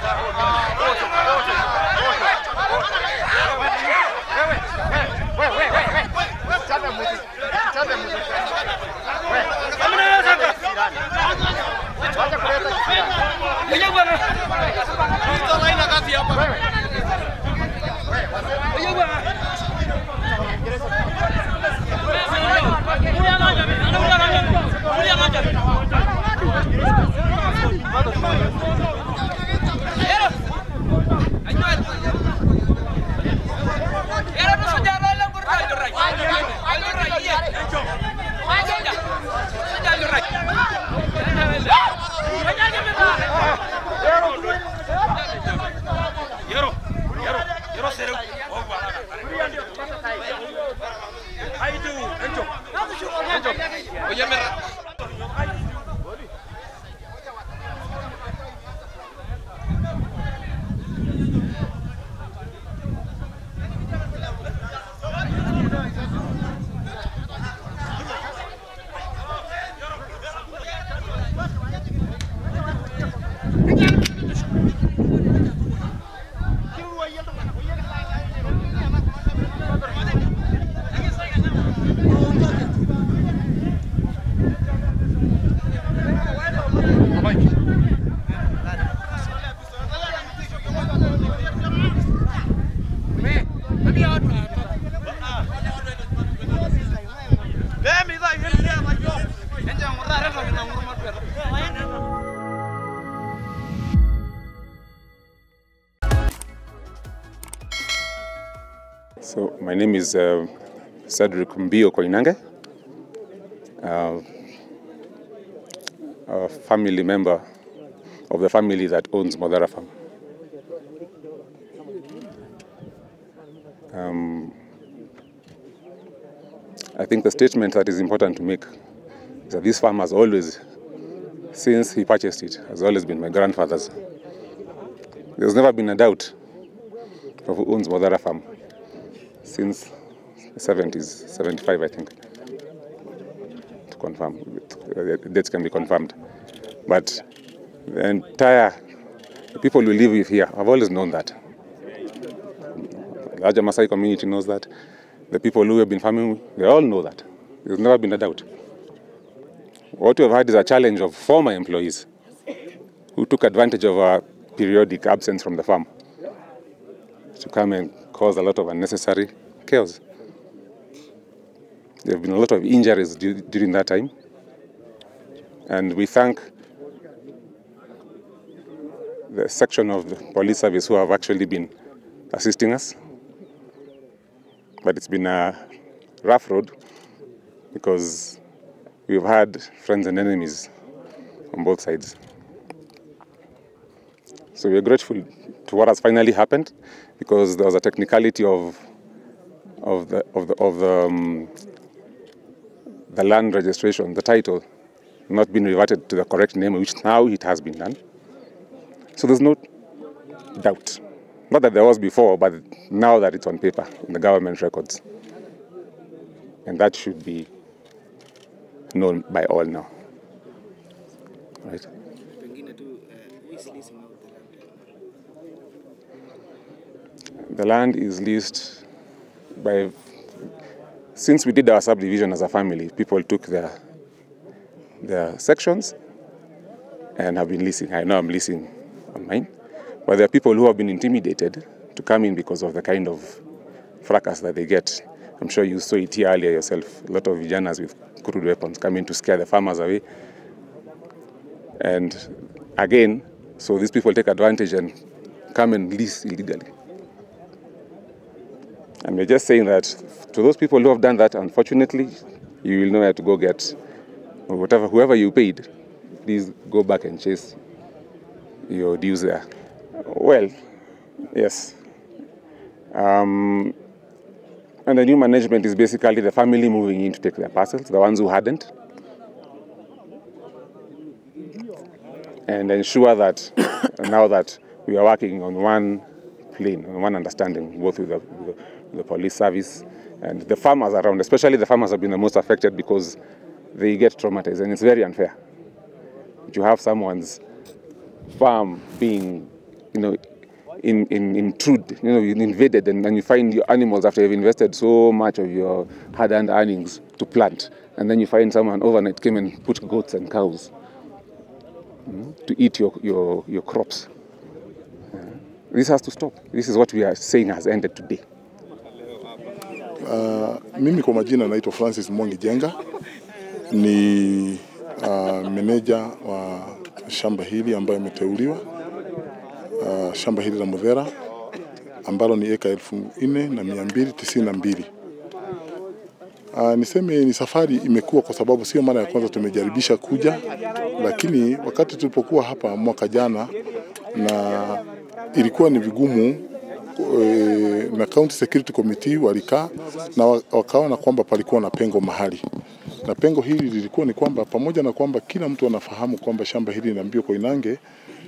So my name is uh, Cedric Mbio Koinange, uh, a family member of the family that owns Modara Farm. Um, I think the statement that is important to make is that this farm has always, since he purchased it, has always been my grandfather's. There's never been a doubt of who owns Modara Farm since the 70s, 75 I think, to confirm. The dates can be confirmed. But the entire, the people who live with here have always known that. The larger Maasai community knows that. The people who have been farming, they all know that. There's never been a doubt. What we have had is a challenge of former employees who took advantage of our periodic absence from the farm to come and cause a lot of unnecessary chaos. There have been a lot of injuries du- during that time, and we thank the section of the police service who have actually been assisting us. But it's been a rough road because we've had friends and enemies on both sides. So we're grateful to what has finally happened because there was a technicality of of the of the of the, um, the land registration, the title, not been reverted to the correct name, which now it has been done. So there's no doubt, not that there was before, but now that it's on paper in the government records, and that should be known by all now. Right. Pengine tu eh, who is leasing out the land? The land is leased by, since we did our subdivision as a family, people took their, their sections and have been leasing. I know I'm leasing on mine, but there are people who have been intimidated to come in because of the kind of fracas that they get. I'm sure you saw it here earlier yourself. A lot of vijanas with crude weapons come in to scare the farmers away. And again, so these people take advantage and come and lease illegally. And we're just saying that to those people who have done that, unfortunately, you will know where to go get or whatever, whoever you paid, please go back and chase your dues there. Well, yes. Um, and the new management is basically the family moving in to take their parcels, the ones who hadn't, and ensure that now that we are working on one plane, on one understanding, both with the, with the, with the police service and the farmers around, especially the farmers have been the most affected because they get traumatized and it's very unfair. You have someone's farm being you know, in, in, intrude, you know, you invaded and, and you find your animals after you've invested so much of your hard-earned earnings to plant, and then you find someone overnight came and put goats and cows mm, to eat your, your, your crops. Uh, this has to stop. This is what we are saying has ended today. Uh, mimi kwa majina naitwa Francis Mwangi Jenga, ni uh, meneja wa shamba hili ambayo imeteuliwa uh, shamba hili la Mudhera ambalo ni eka elfu nne na mia mbili tisini na mbili. Uh, niseme ni safari imekuwa kwa sababu sio mara ya kwanza tumejaribisha kuja, lakini wakati tulipokuwa hapa mwaka jana na ilikuwa ni vigumu e, na County Security Committee walikaa na wa- wakaona kwamba palikuwa na pengo mahali, na pengo hili lilikuwa ni kwamba pamoja na kwamba kila mtu anafahamu kwamba shamba hili la Mbio Koinange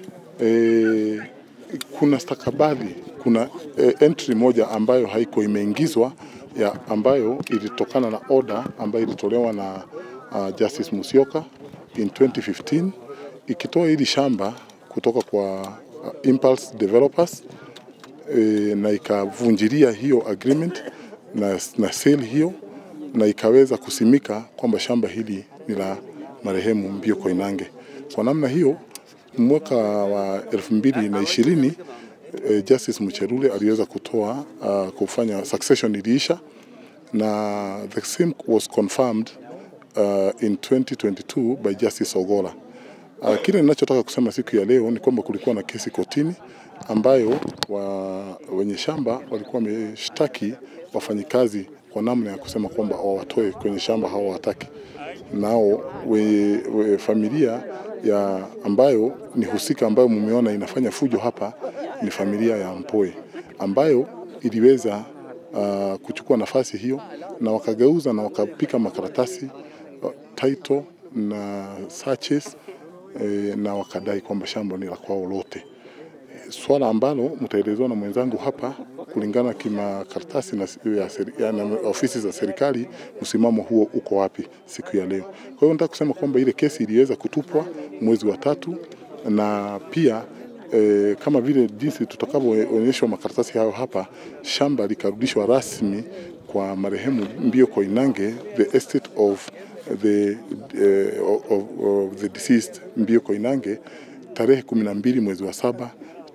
e, kuna stakabadhi, kuna e, entry moja ambayo haiko imeingizwa ya ambayo ilitokana na order ambayo ilitolewa na uh, Justice Musyoka in 2015 ikitoa hili shamba kutoka kwa uh, Impulse Developers e, na ikavunjilia hiyo agreement na, na sale hiyo na ikaweza kusimika kwamba shamba hili ni la marehemu Mbio Koinange. Kwa namna hiyo mwaka wa elfu mbili na ishirini eh, Justice Mucherule aliweza kutoa uh, kufanya succession iliisha na the same was confirmed uh, in 2022 by Justice Ogola. Uh, kile ninachotaka kusema siku ya leo ni kwamba kulikuwa na kesi kotini ambayo wa, wenye shamba walikuwa wameshtaki wafanyikazi kwa namna ya kusema kwamba wawatoe kwenye shamba hawawataki. Nao we, we, familia ya ambayo ni husika ambayo mumeona inafanya fujo hapa ni familia ya Mpoe ambayo iliweza uh, kuchukua nafasi hiyo na wakageuza na wakapika makaratasi uh, title na searches eh, na wakadai kwamba shamba ni la kwao lote swala ambalo mtaelezewa na mwenzangu hapa kulingana kimakaratasi na, ya, seri- ya, na ofisi za serikali, msimamo huo uko wapi siku ya leo. Kwa hiyo nataka kusema kwamba ile kesi iliweza kutupwa mwezi wa tatu na pia e, kama vile jinsi tutakavyoonyeshwa makaratasi hayo hapa, shamba likarudishwa rasmi kwa marehemu Mbio Koinange, the estate of the, uh, of, of the deceased Mbio Koinange tarehe 12 mwezi wa saba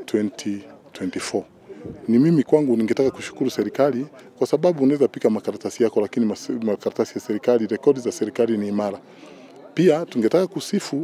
2024. Ni mimi kwangu ningetaka kushukuru serikali kwa sababu unaweza pika makaratasi yako, lakini mas- makaratasi ya serikali, rekodi za serikali ni imara. Pia tungetaka kusifu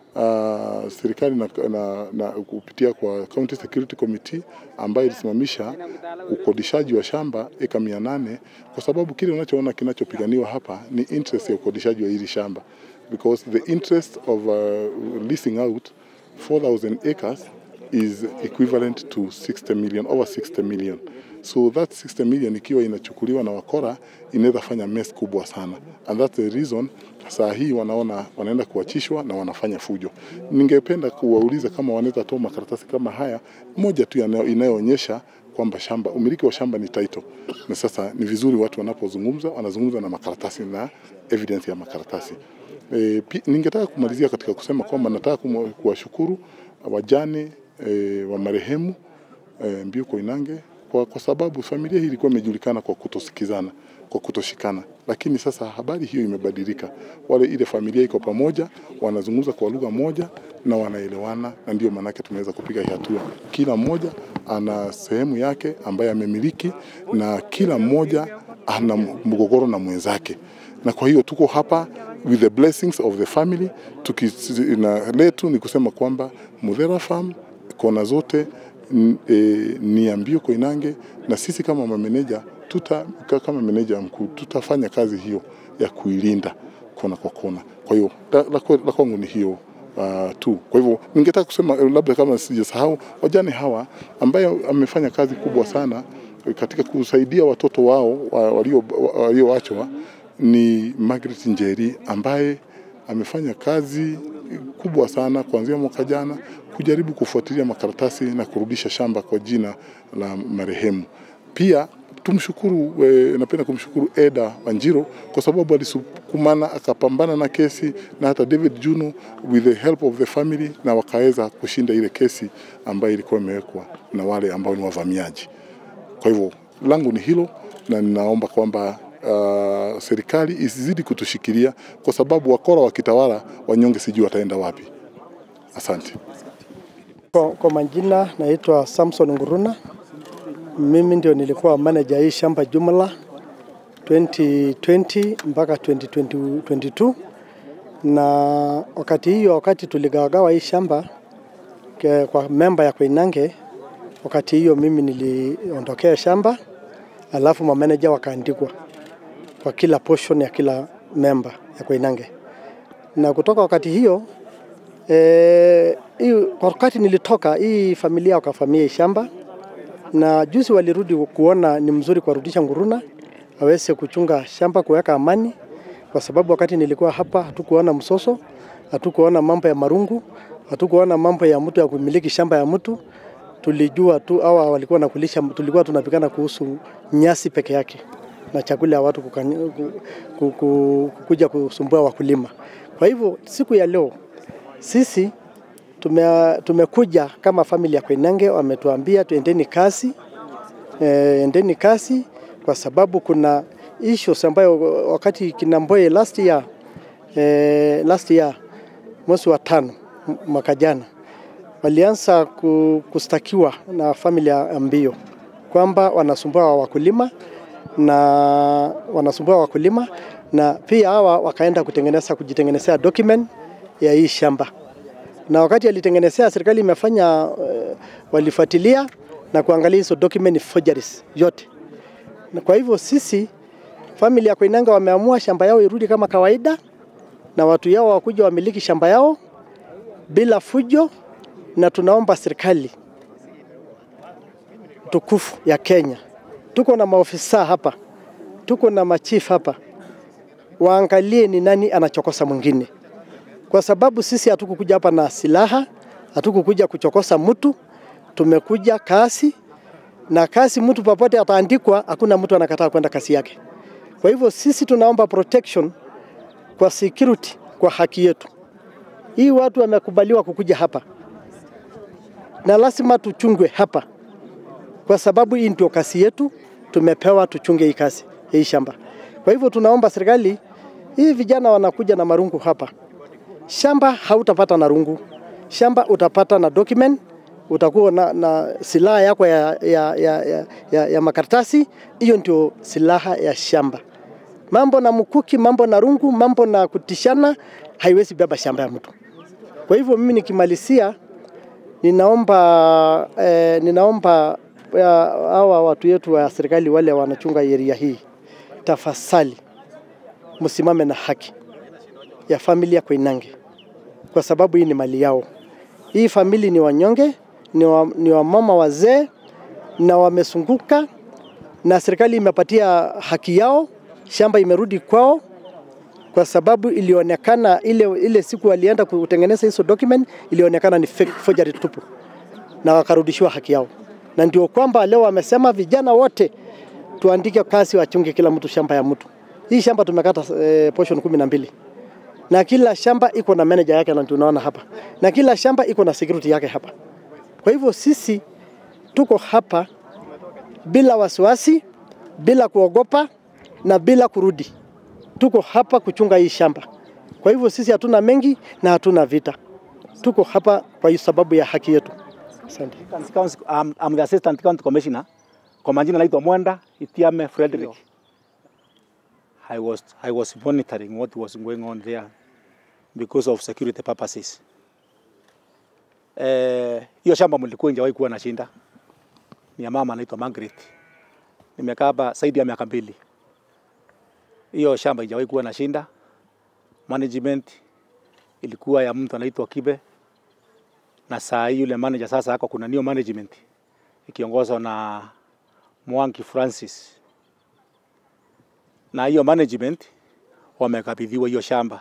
uh, serikali na, na, na kupitia kwa County Security Committee ambayo ilisimamisha ukodishaji wa shamba eka mia nane kwa sababu kile unachoona kinachopiganiwa hapa ni interest ya ukodishaji wa hili shamba because the interest of uh, leasing out 4000 acres is equivalent to 60 million, over 60 million. So that 60 million ikiwa inachukuliwa na wakora inaweza fanya mess kubwa sana, and that's the reason saa hii wanaona wanaenda kuachishwa na wanafanya fujo. Ningependa kuwauliza kama wanaweza toa makaratasi kama haya, moja tu yanayo- inayoonyesha kwamba shamba umiliki wa shamba ni title, na sasa ni vizuri watu wanapozungumza wanazungumza na makaratasi na evidence ya makaratasi. E, pi, ningetaka kumalizia katika kusema kwamba nataka kumu- kuwashukuru wajane e, wa marehemu e, Mbio Koinange kwa, kwa sababu familia hii ilikuwa imejulikana kwa kutosikizana, kwa kutoshikana, lakini sasa habari hiyo imebadilika. Wale ile familia iko pamoja, wanazungumza kwa lugha moja na wanaelewana, na ndio maanake tumeweza kupiga hii hatua. Kila mmoja ana sehemu yake ambaye amemiliki, na kila mmoja ana mgogoro na mwenzake, na kwa hiyo tuko hapa with the blessings of the family tuki, na letu ni kusema kwamba Mudhera Farm kona zote n- e, ni ya Mbio Koinange, na sisi kama mameneja tuta, ka- kama meneja mkuu tutafanya kazi hiyo ya kuilinda kona kwa kona. Kwa hiyo la, la, kwe- la kwangu ni hiyo uh, tu. Kwa hivyo ningetaka kusema eh, labda kama sijasahau wajane hawa ambaye amefanya kazi kubwa sana eh, katika kusaidia watoto wao wa- walio- wa- walioachwa ni Margaret Njeri ambaye amefanya kazi kubwa sana kuanzia mwaka jana kujaribu kufuatilia makaratasi na kurudisha shamba kwa jina la marehemu. Pia tumshukuru eh, napenda kumshukuru Eda Wanjiro kwa sababu alisukumana akapambana na kesi na hata David Juno with the help of the family, na wakaweza kushinda ile kesi ambayo ilikuwa imewekwa na wale ambao ni wavamiaji. Kwa hivyo langu ni hilo, na ninaomba kwamba uh, serikali isizidi kutushikilia kwa sababu wakora wakitawala, wanyonge sijui wataenda wapi. Asante. Kwa, kwa majina naitwa Samson Nguruna. Mimi ndio nilikuwa manager hii shamba jumla 2020 mpaka 2022 na wakati hiyo, wakati tuligawagawa hii shamba ke, kwa memba ya Koinange, wakati hiyo mimi niliondokea shamba, alafu mameneja wakaandikwa kwa kila portion ya kila memba ya Koinange, na kutoka wakati hiyo Eh, hii wakati nilitoka hii familia wakafamia hii shamba, na juzi walirudi kuona ni mzuri kuwarudisha Nguruna aweze kuchunga shamba, kuweka amani, kwa sababu wakati nilikuwa hapa hatukuona msoso, hatukuona mambo ya marungu, hatukuona mambo ya mtu ya kumiliki shamba ya mtu. Tulijua tu hawa walikuwa nakulisha, tulikuwa tunapigana kuhusu nyasi peke yake na chakula ya watu kukani, ku, ku, ku, kuja kusumbua wakulima. Kwa hivyo siku ya leo sisi tume, tumekuja kama familia ya Koinange, wametuambia tuendeni kasi e, endeni kasi kwa sababu kuna issues ambayo wakati Kinamboye last year, e, last year mwezi wa tano m- mwaka jana walianza ku- kustakiwa na familia ya Mbio kwamba wanasumbua wakulima na wanasumbua wakulima na pia hawa wakaenda kutengeneza kujitengenezea document ya hii shamba, na wakati alitengenezea, serikali imefanya uh, walifuatilia na kuangalia hizo document ni forgeries yote. Na kwa hivyo sisi familia ya Koinange wameamua shamba yao irudi kama kawaida, na watu yao wakuja wamiliki shamba yao bila fujo, na tunaomba serikali tukufu ya Kenya, tuko na maofisa hapa, tuko na machief hapa, waangalie ni nani anachokosa mwingine kwa sababu sisi hatukukuja hapa na silaha, hatukukuja kuchokosa mtu, tumekuja kasi na kasi. Mtu popote ataandikwa, hakuna mtu anakataa kwenda kasi yake. Kwa hivyo sisi tunaomba protection kwa security, kwa haki yetu. Hii watu wamekubaliwa kukuja hapa na lazima tuchungwe hapa, kwa sababu hii ndio kasi yetu, tumepewa tuchunge hii kasi hii shamba. Kwa hivyo tunaomba serikali, hii vijana wanakuja na marungu hapa shamba hautapata na rungu, shamba utapata na document, utakuwa na, na silaha yako ya, ya, ya, ya, ya, ya makaratasi. Hiyo ndio silaha ya shamba. Mambo na mkuki, mambo na rungu, mambo na kutishana haiwezi beba shamba ya mtu. Kwa hivyo mimi nikimalizia, ninaomba eh, ninaomba ya, hawa watu wetu wa serikali wale wanachunga area hii, tafasali msimame na haki ya familia Koinange kwa sababu hii ni mali yao. Hii famili ni wanyonge, ni, wa, ni wamama wazee na wamesunguka, na serikali imepatia haki yao, shamba imerudi kwao kwa sababu ilionekana ile, ile siku walienda kutengeneza hizo document ilionekana ni fake, forgery tupu, na wakarudishiwa haki yao, na ndio kwamba leo wamesema vijana wote tuandike kazi, wachunge kila mtu shamba ya mtu. Hii shamba tumekata eh, portion kumi na mbili na kila shamba iko na manager yake, na tunaona hapa, na kila shamba iko na security yake hapa. Kwa hivyo sisi tuko hapa bila wasiwasi, bila kuogopa na bila kurudi. Tuko hapa kuchunga hii shamba. Kwa hivyo sisi hatuna mengi na hatuna vita, tuko hapa kwa sababu ya haki yetu. Asante. County, I'm, I'm the Assistant County Commissioner. Kwa majina naitwa Mwenda Itiame Frederick. I was, I was monitoring what was going on there because of security purposes. Eh, hiyo shamba mlikuwa injawahi kuwa na shinda. Ni ya mama anaitwa Margaret. Nimekaa hapa zaidi ya miaka mbili. Hiyo shamba injawahi kuwa na shinda. Management ilikuwa ya mtu anaitwa Kibe na saa hii yule manager sasa ako kuna new management ikiongozwa na Mwangi Francis, na hiyo management wamekabidhiwa hiyo shamba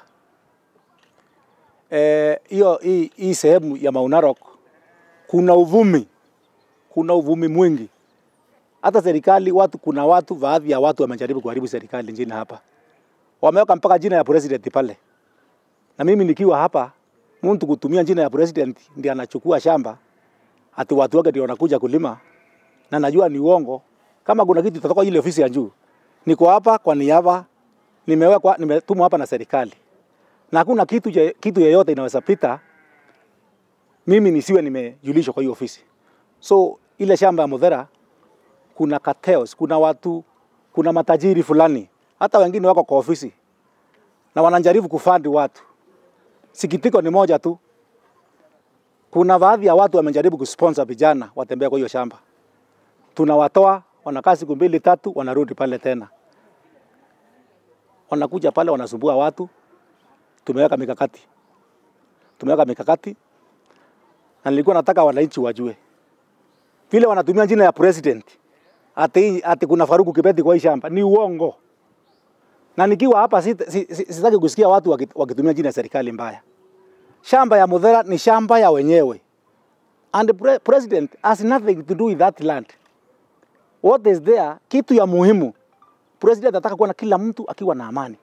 Eh, hiyo hii, hii sehemu ya Mount Narok kuna uvumi, kuna uvumi mwingi hata serikali watu, kuna watu baadhi ya watu wamejaribu kuharibu serikali nchini hapa, wameweka mpaka jina ya president pale, na mimi nikiwa hapa, mtu kutumia jina ya president ndiye anachukua shamba, ati watu wake ndio wanakuja kulima, na najua ni uongo. Kama kuna kitu tutatoka ile ofisi ya juu, niko hapa kwa niaba, nimewekwa, nimetumwa hapa na serikali, na hakuna kitu, je- kitu yeyote inaweza pita mimi nisiwe nimejulishwa kwa hiyo ofisi. So ile shamba ya Mudhera kuna cartels, kuna watu, kuna matajiri fulani, hata wengine wako kwa ofisi na wanajaribu kufandi watu. Sikitiko ni moja tu, kuna baadhi ya watu wamejaribu kusponsor vijana watembea kwa hiyo shamba, tunawatoa wanakaa siku mbili tatu, wanarudi pale tena, wanakuja pale wanasumbua watu. Tumeweka mikakati, tumeweka mikakati na nilikuwa nataka wananchi wajue vile wanatumia jina ya president ati, ati kuna Faruku Kibeti kwa hii shamba ni uongo, na nikiwa hapa sit- si- si- sitaki kusikia watu waki- wakitumia jina ya serikali mbaya. Shamba ya Mudhera ni shamba ya wenyewe and the pre president has nothing to do with that land. What is there, kitu ya muhimu, president anataka kuona kila mtu akiwa na amani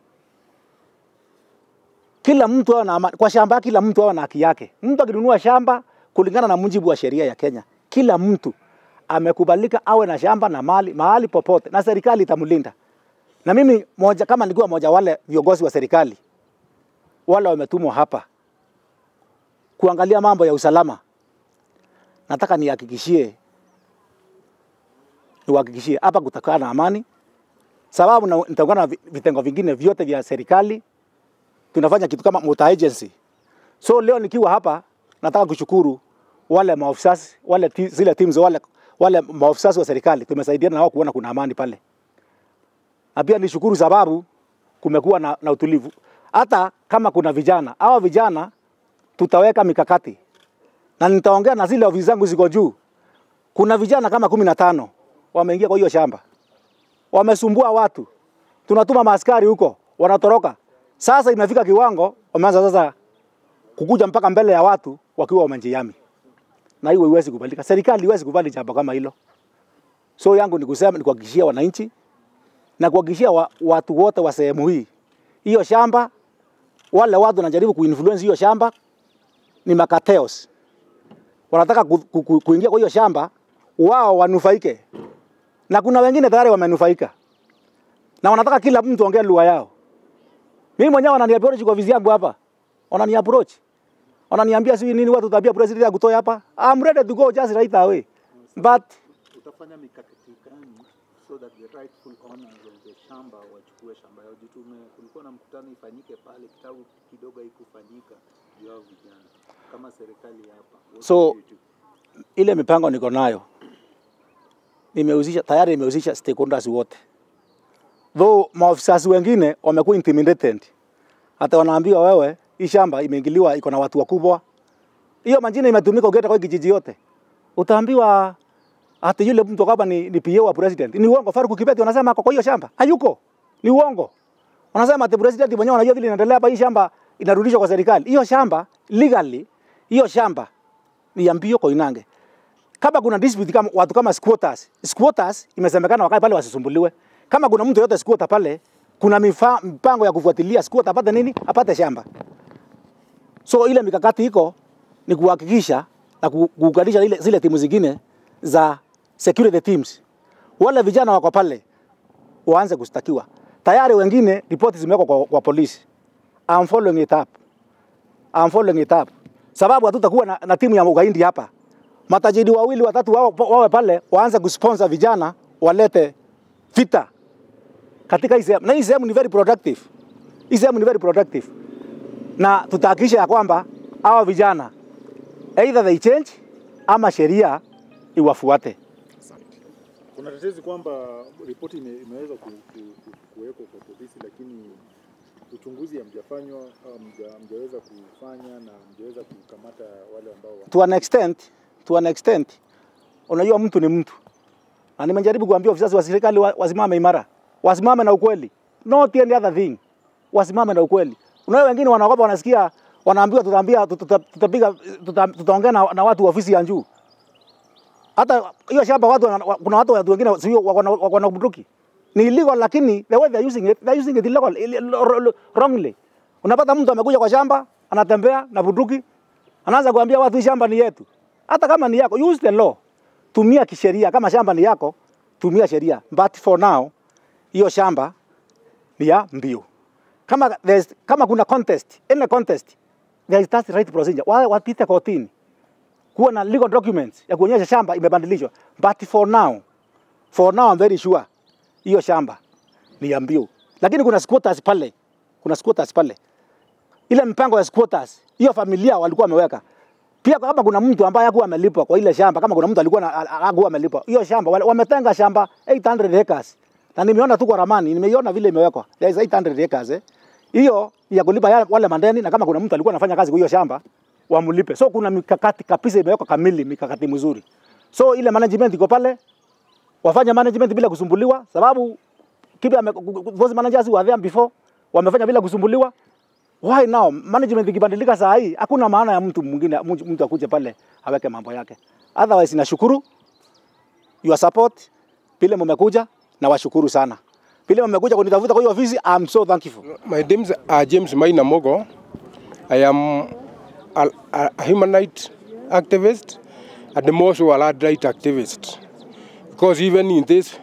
kila mtu awe na amani kwa shamba, kila mtu awe na haki yake. Mtu akinunua shamba kulingana na mujibu wa sheria ya Kenya, kila mtu amekubalika awe na shamba na mali mahali popote, na serikali itamlinda. Na mimi moja, kama nilikuwa moja wale viongozi wa serikali wale wametumwa hapa kuangalia mambo ya usalama, nataka nihakikishie, niwahakikishie hapa kutakaa na amani, sababu na- nitaungana na vi- vitengo vingine vyote vya serikali tunafanya kitu kama multi agency. So leo nikiwa hapa nataka kushukuru wale maofisa wale ti, zile teams wale wale maofisa wa serikali tumesaidiana na wao kuona kuna amani pale, na pia nishukuru sababu kumekuwa na, na utulivu. Hata kama kuna vijana hawa vijana tutaweka mikakati na nitaongea na zile ofisi zangu ziko juu. Kuna vijana kama kumi na tano wameingia kwa hiyo shamba, wamesumbua watu, tunatuma maaskari huko, wanatoroka. Sasa imefika kiwango wameanza sasa kukuja mpaka mbele ya watu wakiwa wamejihami, na hiyo iwezi kubalika. Serikali iwezi kubali jambo kama hilo. So yangu ni kusema ni kuhakikishia wananchi na kuhakikishia wa, watu wote wa sehemu hii, hiyo shamba, wale watu wanajaribu kuinfluence hiyo shamba ni makateos, wanataka ku, ku, ku, kuingia kwa hiyo shamba wao wanufaike, na kuna wengine tayari wamenufaika, na wanataka kila mtu ongee lugha yao. Mimi mwenyewe wanani approach kwa vizi yangu hapa. Wanani approach. Wananiambia sijui nini watu tabia president akutoe hapa. I'm ready to go just right away. But utafanya mikakati gani so that the rightful owners of the shamba wachukue shamba yao? Jitume, kulikuwa na mkutano ifanyike pale, kitabu kidogo haikufanyika juu yao vijana. Kama serikali hapa, what So- will you do? ile mipango niko nayo nimehusisha tayari, nimehusisha stakeholders wote, though maofisa wengine wamekuwa intimidated, hata wanaambiwa wewe, hii shamba imeingiliwa, iko na watu wakubwa. Hiyo majina imetumika ukienda kwa hii kijiji yote, utaambiwa hata yule mtu hapa ni, ni PA wa president. Ni uongo. Faruku Kibeti wanasema ako kwa hiyo shamba, hayuko, ni uongo. Wanasema ati president mwenyewe anajua vile inaendelea hapa, hii shamba inarudishwa kwa serikali. Hiyo shamba legally, hiyo shamba ni ya Mbio Koinange kama kuna dispute kama watu kama squatters, squatters imesemekana wakae pale wasisumbuliwe. Kama kuna mtu yote squatter pale, kuna mifa, mpango ya kufuatilia squatter apate nini, apate shamba. So ile mikakati iko ni kuhakikisha na ku- kuunganisha ile zile timu zingine za security teams. Wale vijana wako pale waanze kustakiwa. Tayari wengine ripoti zimewekwa kwa, kwa polisi. I'm following it up. I'm following it up. Sababu hatutakuwa na, na timu ya ugaindi hapa. Matajiri wawili watatu wao wawe pale waanze kusponsor vijana walete vita katika hii sehemu. Na hii sehemu ni very productive. Hii sehemu ni very productive. Na tutahakikisha ya kwamba hawa vijana either they change ama sheria iwafuate. Kuna tetezi kwamba ripoti ime, imeweza ku, ku, ku, kuwekwa kwa polisi, lakini uchunguzi hamjafanywa, hamja- hamjaweza kufanya na hamjaweza kukamata wale ambao wa- to an extent, to an extent, unajua mtu ni mtu, na nimejaribu kuambia ofisa wa serikali wa- wasimame imara, wasimame na ukweli, not any other thing, wasimame na ukweli. Unajua wengine wanaogopa, wanasikia wanaambiwa, tutaambia tuta- tuta- tutapiga, tuta- tutaongea na, na watu wa ofisi ya juu. Hata hiyo shamba watu wana- wa- kuna watu watu wengine sio wako na wako na bunduki. Ni illegal lakini the way they are using it, they are using it illegal, ille- wrongly. Unapata mtu amekuja kwa shamba, anatembea na bunduki, anaanza kuambia watu hii shamba ni yetu. Hata kama ni yako, use the law. Tumia kisheria. Kama shamba ni yako, tumia sheria. But for now, hiyo shamba ni ya mbio. Kama there's, kama kuna contest, any contest, there is that right procedure. Wa- Wapite kotini kuwa na legal documents ya kuonyesha shamba imebadilishwa. But for now, for now I'm very sure hiyo shamba ni ya mbio, lakini kuna squatters pale, kuna squatters pale. Ile mpango ya squatters, hiyo familia walikuwa wameweka pia. Kama kuna mtu ambaye hakuwa amelipwa kwa ile shamba, kama kuna mtu alikuwa na- hakuwa amelipwa hiyo shamba, wale- wametenga shamba 800 acres, na nimeona tu kwa ramani, nimeiona vile imewekwa, there is 800 acres eh. Hiyo ni ya kulipa ya- wale mandeni, na kama kuna mtu alikuwa anafanya kazi kwa hiyo shamba wamlipe. So kuna mikakati kabisa imewekwa kamili, mikakati mizuri. So ile management iko pale, wafanye management bila kusumbuliwa, sababu kipi ame, those managers who were there before wamefanya bila kusumbuliwa. Why now management ikibadilika saa hii, hakuna maana ya mtu mwingine mtu mtu akuje pale aweke mambo yake. Otherwise, nashukuru your support vile mmekuja, na washukuru sana vile mmekuja kunitafuta kwa hiyo ofisi. I'm so thankful. My name is uh, James Maina Mogo. I am a, a human rights activist and also a land rights activist. Because even in this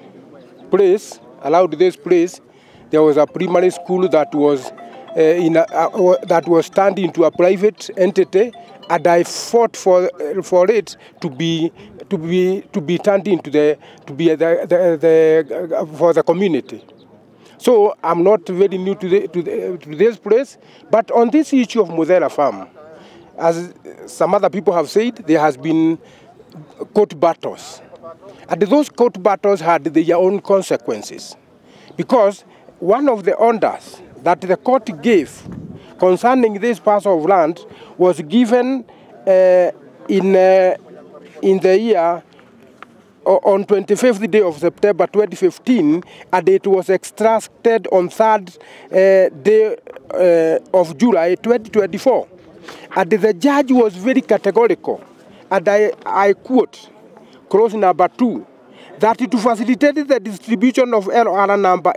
place, allowed this place, there was a primary school that was uh, in a, uh, that was turned into a private entity, and I fought for for it to be to be to be turned into the to be the, the, the uh, for the community. So I'm not very new to, the, to, the, to this place, but on this issue of Mudela Farm, as some other people have said, there has been court battles. And those court battles had their own consequences. Because one of the orders that the court gave concerning this parcel of land was given uh, in, uh, in the year o- on 25th day of September 2015, and it was extracted on 3rd uh, day uh, of July 2024. And the judge was very categorical, and I, I quote, clause number two, that to facilitate the distribution of LR number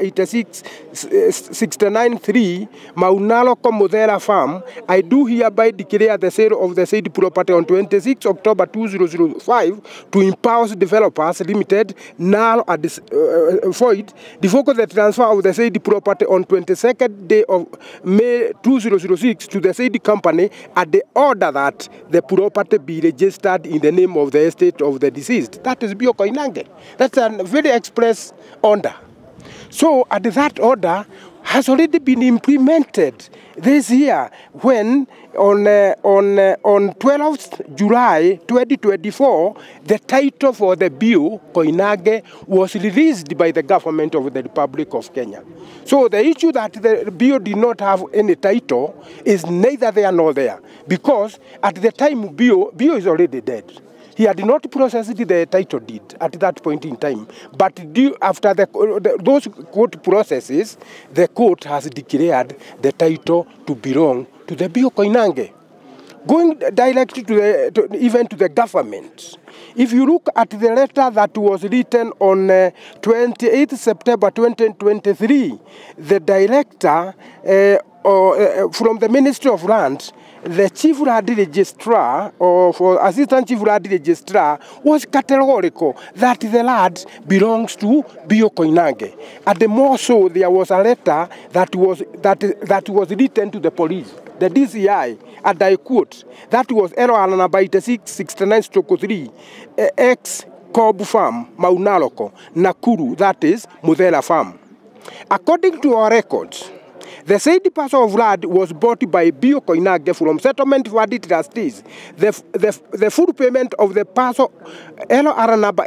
86693 Maunalo Komodera Farm, I do hereby declare the sale of the said property on 26 October 2005 to Impulse Developers Limited, null and uh, void, revoke the transfer of the said property on 22nd day of May 2006 to the said company at the order that the property be registered in the name of the estate of the deceased. That is Bio Koinange. That's a very express order. So, and that order has already been implemented this year when on, uh, on, uh, on 12th July 2024, the title for the bill, Koinage, was released by the government of the Republic of Kenya. So the issue that the bill did not have any title is neither there nor there because at the time bill, bill is already dead. He had not processed the title deed at that point in time. But due, after the, the, those court processes, the court has declared the title to belong to the Bio Koinange. Going direct to the, to, even to the government, if you look at the letter that was written on uh, 28 September 2023, the director uh, or, uh, from the Ministry of Land the chief land registrar or for assistant chief land registrar was categorical that the land belongs to Bio Koinange. And the more so, there was a letter that was, that, that was written to the police, the DCI, and I quote, that was LR number 8669 stroke 3, eh, ex Cobb Farm, Maunaloko, Nakuru, that is Mudela Farm. According to our records, the said parcel of land was bought by Bio Koinage from settlement fund trustees. The, the, the full payment of the parcel LR number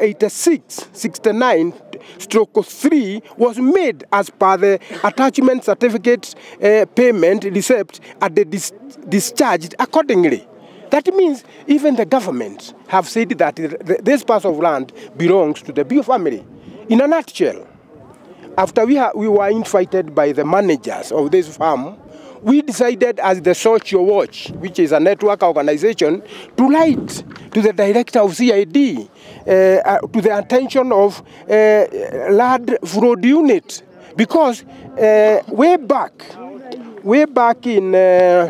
8669 stroke 3 was made as per the attachment certificate uh, payment receipt and the dis discharged accordingly. That means even the government have said that th- this parcel of land belongs to the Bio family. In a nutshell, after we, ha- we were invited by the managers of this farm, we decided as the Social Watch, which is a network organization, to write to the director of CID uh, uh, to the attention of uh, Lad Fraud Unit because uh, way back, way back in, uh,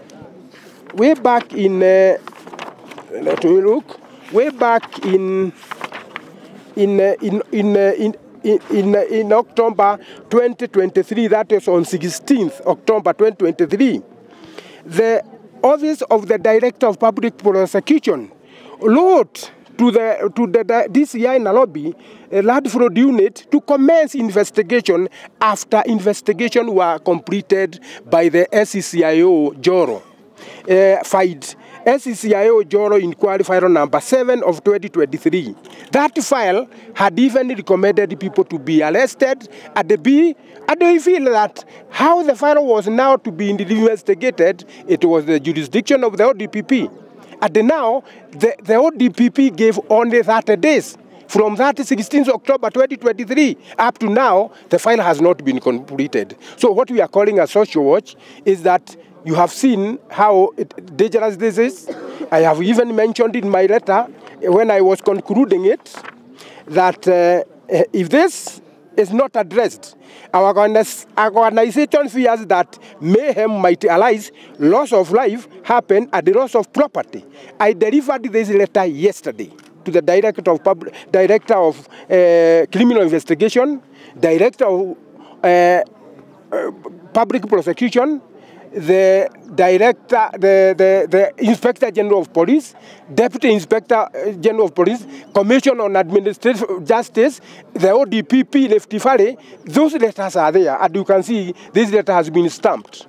way back in, uh, let me look, way back in, in, uh, in, in, uh, in in, in, in October 2023, that is on 16th October 2023, the Office of the Director of Public Prosecution wrote to the to the DCI Nairobi uh, Land Fraud Unit to commence investigation after investigation were completed by the SCCIO Joro. Uh, filed SCCIO Joro Inquiry File number 7 of 2023. That file had even recommended people to be arrested at the B. And we feel that how the file was now to be investigated, it was the jurisdiction of the ODPP. And now, the, the ODPP gave only 30 days. From that 16th October 2023 up to now, the file has not been completed. So what we are calling a social watch is that you have seen how it, dangerous this is. I have even mentioned in my letter when I was concluding it that uh, if this is not addressed, our organization fears that mayhem might arise, loss of life happen, and the loss of property. I delivered this letter yesterday to the director of public, director of uh, criminal investigation, director of uh, uh, public prosecution, the director, the, the, the inspector general of police, deputy inspector general of police, commission on administrative justice, the ODPP Lefty Valley, those letters are there. And you can see this letter has been stamped.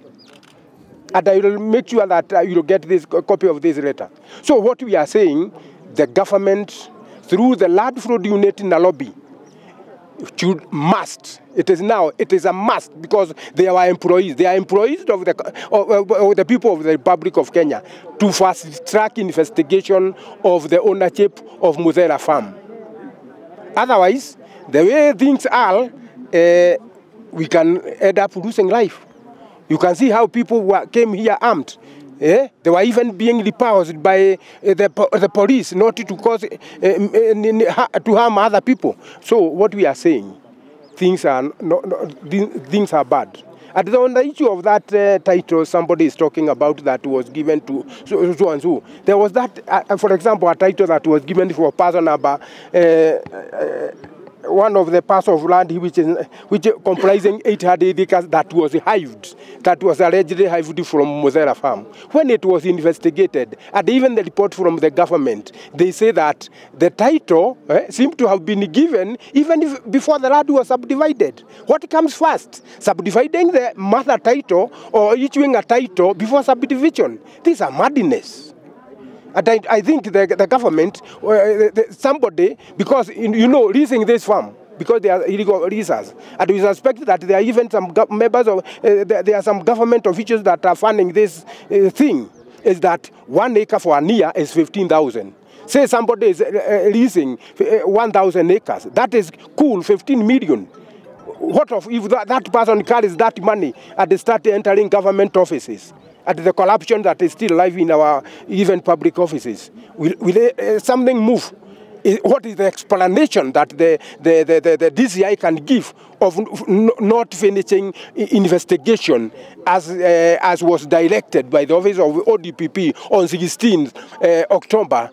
And I will make sure that uh, you will get this a copy of this letter. So what we are saying, the government, through the Land Fraud Unit in Nairobi, should must. It is now. It is a must because they are employees. They are employees of the of, of the people of the Republic of Kenya to fast track investigation of the ownership of Muzera Farm. Otherwise, the way things are, uh, we can end up losing life. You can see how people were, came here armed. Eh? They were even being repulsed by uh, the, the police not to cause uh, to harm other people. So what we are saying, things are no, no, things are bad. And on the issue of that uh, title, somebody is talking about that was given to so, so and so. There was that, uh, for example, a title that was given for a person number. Uh, one of the parts of land which is which comprising 800 acres that was hived, that was allegedly hived from Mozera farm. When it was investigated, and even the report from the government, they say that the title eh, seemed to have been given even if, before the land was subdivided. What comes first? Subdividing the mother title or issuing a title before subdivision? These are madness. And I, I think the, the government, uh, the, somebody, because you know, leasing this farm, because they are illegal leasers. And we suspect that there are even some members of, uh, there, there, are some government officials that are funding this uh, thing, is that one acre for a year is 15,000. Say somebody is leasing 1,000 acres. That is cool, 15 million. What of if that, that person carries that money and start entering government offices? at the corruption that is still alive in our even public offices. Will, will uh, something move? What is the explanation that the, the, the, the, the DCI can give of not finishing investigation as, uh, as was directed by the office of ODPP on 16 uh, October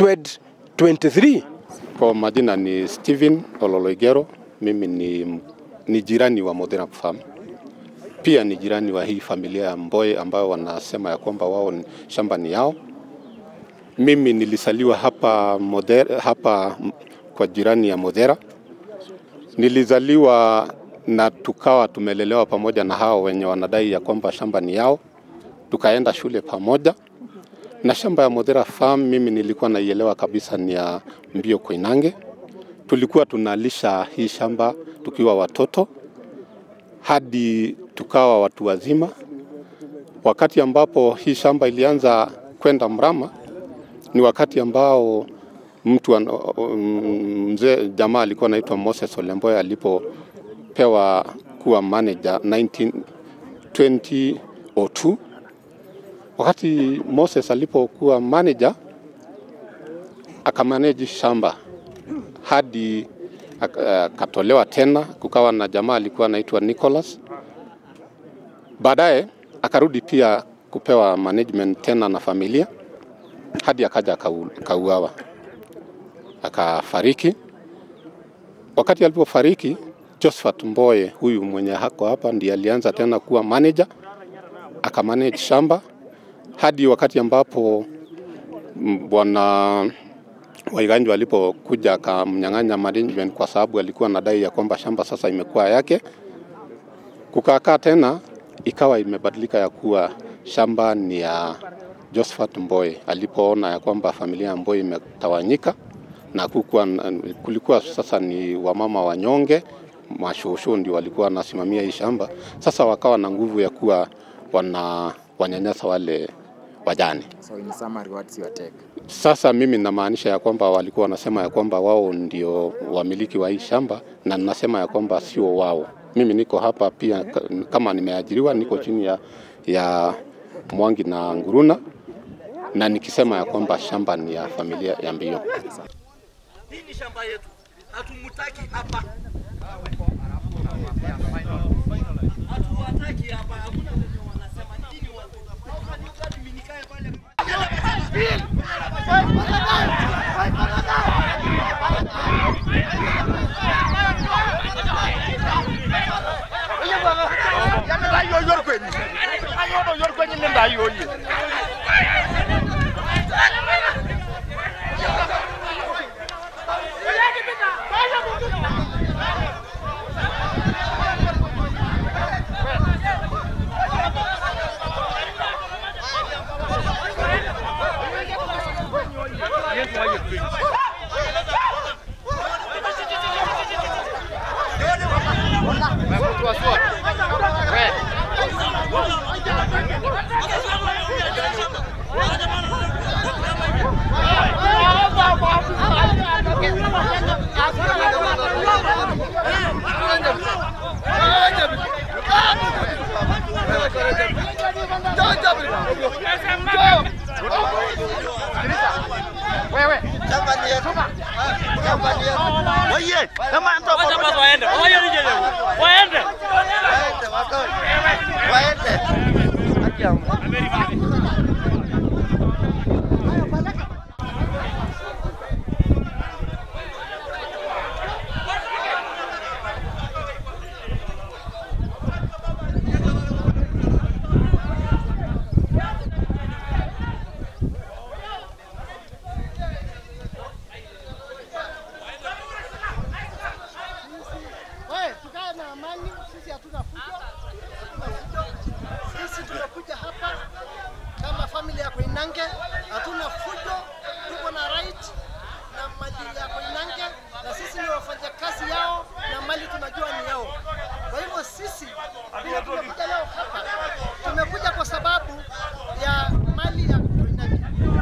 2023? Kwa majina ni Steven Ololoigero, mimi ni, ni jirani wa Modena Farm pia ni jirani wa hii familia ya Mboe ambayo wanasema ya kwamba wao shamba ni yao. Mimi nilisaliwa hapa, Modera, hapa kwa jirani ya Modera. Nilizaliwa na tukawa tumelelewa pamoja na hao wenye wanadai ya kwamba shamba ni yao, tukaenda shule pamoja na shamba ya Modera Farm. Mimi nilikuwa naielewa kabisa ni ya Mbio Koinange. Tulikuwa tunalisha hii shamba tukiwa watoto hadi tukawa watu wazima. Wakati ambapo hii shamba ilianza kwenda mrama, ni wakati ambao mtu mzee jamaa alikuwa anaitwa Moses Olemboya alipopewa kuwa manager 19, 2002 wakati Moses alipokuwa manager akamanage shamba hadi ak- akatolewa tena, kukawa na jamaa alikuwa anaitwa Nicholas. Baadaye akarudi pia kupewa management tena na familia hadi akaja akau- akauawa, akafariki. Wakati alipofariki, Josephat Mboye huyu mwenye hako hapa ndiye alianza tena kuwa manager, akamanage shamba hadi wakati ambapo mm, bwana Waiganjo alipokuja akamnyang'anya management kwa sababu alikuwa anadai ya kwamba shamba sasa imekuwa yake. Kukaakaa tena ikawa imebadilika ya kuwa shamba ni ya Josephat Mboye alipoona ya kwamba familia ya Mboye imetawanyika na kukuwa, kulikuwa sasa ni wamama wanyonge mashosho ndio walikuwa wanasimamia hii shamba. Sasa wakawa na nguvu ya kuwa wana wanyanyasa wale wajane. So in summary, what's your take? Sasa mimi namaanisha ya kwamba walikuwa wanasema ya kwamba wao ndio wamiliki wa hii shamba, na ninasema ya kwamba sio wao. Mimi niko hapa pia ka- kama nimeajiriwa, niko chini ya, ya Mwangi na Nguruna, na nikisema ya kwamba shamba ni ya familia ya Mbio. Hii ni shamba yetu, hatumutaki hapa, hatuwataki hapa. Hakuna wenye wanasema nini watu. How can you tell me nikae pale? Wewe, tukae na amani, sisi hatuna fujo. Hatuna fujo. Sisi tumekuja hapa kama familia ya Koinange, hatuna fujo, tuko na right na mali ya Koinange na sisi ni wafanyakazi yao na mali tunajua ni yao. Kwa hivyo sisi vile tumekuja leo hapa, tumekuja kwa sababu ya mali ya Koinange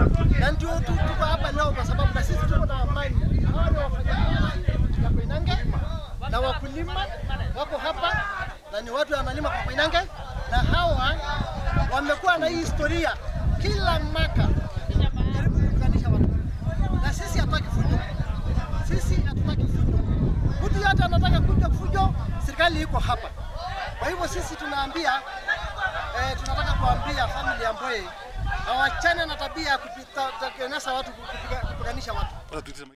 na ndio tu tuko hapa leo kwa sababu na sisi tuko na amani. Hawa ni wafanyakazi ya Koinange na wakulima wako hapa na ni watu wanalima kwa Koinange, na hawa wamekuwa na hii historia kila mwaka jaribu kuunganisha watu, na sisi hatutaki fujo, sisi hatutaki fujo. Mtu yote anataka kuja fujo, serikali iko hapa. Kwa hivyo sisi tunaambia eh, tunataka kuambia family ya Mbowe hawachane na tabia ya kupita- kutengeneza watu kupiga- kupiganisha watu.